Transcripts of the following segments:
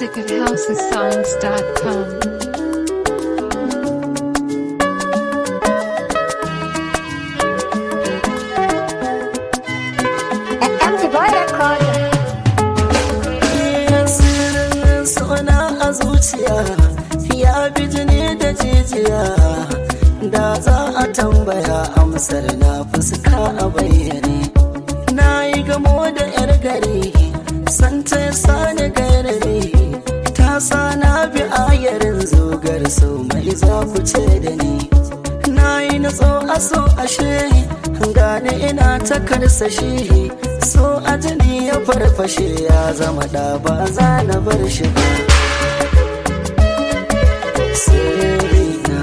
music at housesongs.com. Empty boy recorder. sirrin suna a zuciya ya bi jini da jijiya da za a tambaya amsar na fuska a bayyane na yi gamo da yar gari san ta sani garari ta sa na bi ayarin zogar so mai za ku ce da ni na yi natso a so ashe gane ina ta karsashi so a jini ya farfashe ya zama da ba za na bar shi ba Sirrina.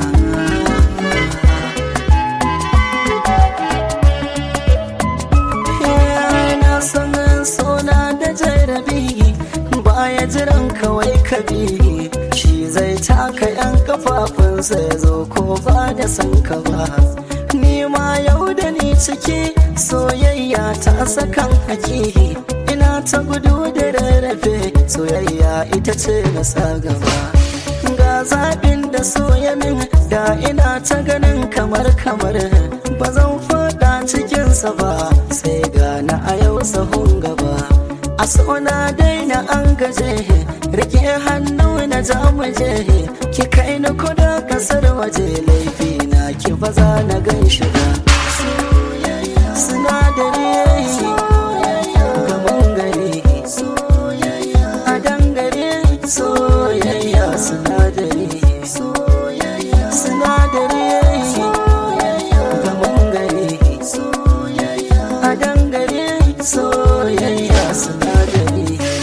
na san sona da jarabi baya jiran kawai kabi shi zai taka yan kafafunsa ya zo ko ba da san ka ba ni ma yau da ni ciki soyayya ta sakan haki ina ta gudu da rarrafe soyayya ita ce na sa gaba ga zaɓin da soya min da ina ta ganin kamar kamar ba zan faɗa cikinsa ba sai gana a yau sahun gaba a sona daina an gaje rike hannu na jamuje ki kai ni kuda kasar waje laifi na ki ba za na gan shi ba sinadari gaban gari a dangare soyayya sinadari sinadari gaban gari a dangare soyayya sinadari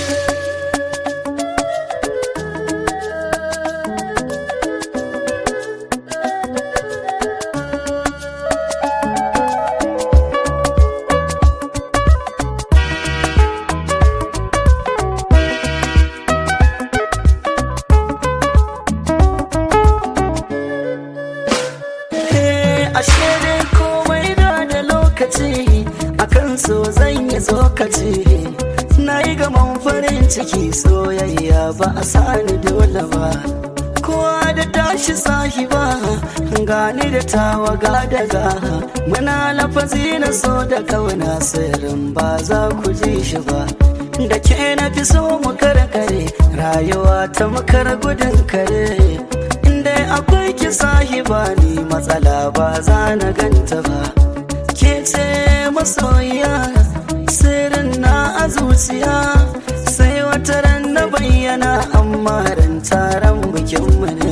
Eh, ashe dai komai da da lokaci akan so zan yi tsokaci na yi gaman farin ciki soyayya ba a sani dole ba kowa da tashi sahiba gani da tawaga daga muna lafazi na so da kauna sirrin ba za ku ji shi ba da ke na fi so mu karkare rayuwa ta makar gudun kare inda akwai ki sahiba ni matsala ba za na ganta ba ke ce masoyiya sirrin na a zuciya sai wata ran na bayyana amma ran taron bikinmu ne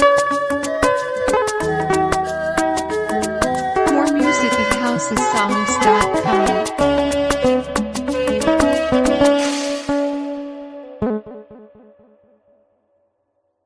More music at housesongs.com.